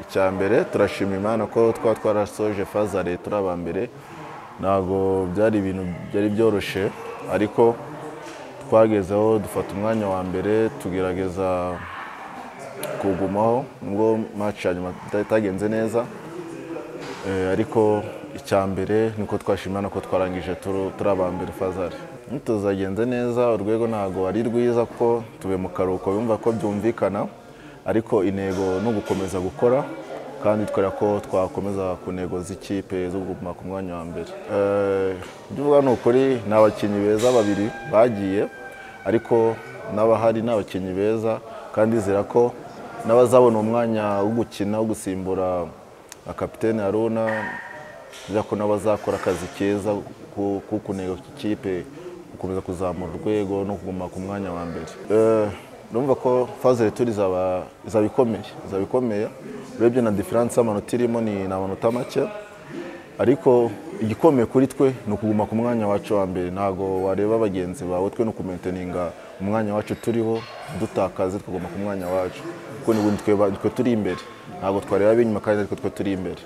icya mbere turashima imana ko twaba twarasoje faza leta turi aba mbere ntabwo byari ibintu byari byoroshye ariko twagezeho dufata umwanya wa mbere tugerageza kugumaho nubwo match ya nyuma itagenze neza Eh, ariko icya mbere niko twashimana ko twarangije turu- turi aba mbere fazari tuzagenze neza urwego ntabwo ari rwiza kuko tuve mu karuhuko yumva ko byumvikana ariko intego ni ugukomeza gukora kandi twera ko twakomeza ku ntego z'ikipe zo kuguma ku mwanya wa mbere Eh, ibyo uvuga ni ukuri ni abakinnyi beza babiri bagiye ariko n'abahari ni abakinnyi beza kandi izera ko n'abazabona umwanya wo gukina wo gusimbura na kapitene haruna kugira ko nabo bazakora akazi keza ko ko kunenga ikipe gukomeza kuzamura urwego no kuguma ku mwanya wa mbere Eh, urumva ko faze turi izaba izaba ikomeye izaba ikomeye urebye na diferanse y'amanota irimo ni ni amanota make ariko igikomeye kuri twe ni ukuguma ku mwanya wacu wa mbere ntabwo wareba bagenzi bawe twe ni ukumenteninga umwanya wacu turiho dutakaze tukaguma ku mwanya wacu kuko ni twe turi imbere ntabwo twareba ab'inyuma kandi ariko twe turi imbere